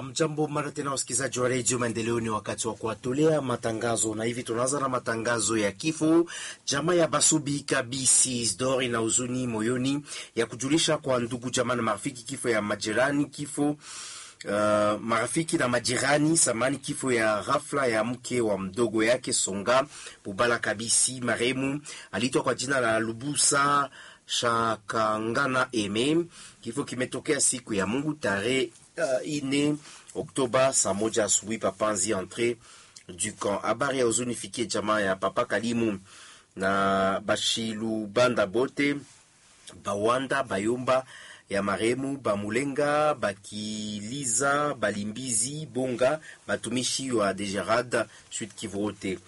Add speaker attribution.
Speaker 1: Amjambo mara tena wasikilizaji wa redio Maendeleo, ni wakati wa kuwatolea matangazo, na hivi tunaanza na matangazo ya kifo. Jamaa ya Basubi Kabisi Isdor ina huzuni moyoni ya kujulisha kwa ndugu jamaa na marafiki kifo ya majirani kifo Uh, marafiki na majirani samani, kifo ya ghafla ya mke wa mdogo yake Songa Bubala Kabisi. Maremu aliitwa kwa jina la Lubusa Shakangana Eme. Kifo kimetokea siku ya Mungu tarehe uh, ine Oktoba saa moja asubuhi papanzi entre du camp. Habari ya huzuni fikie jamaa ya Papa Kalimu na Bashilubanda bote Bawanda Bayomba ya maremu Bamulenga Bakiliza Balimbizi Bonga batumishi wa Degerad Sud Kivu wote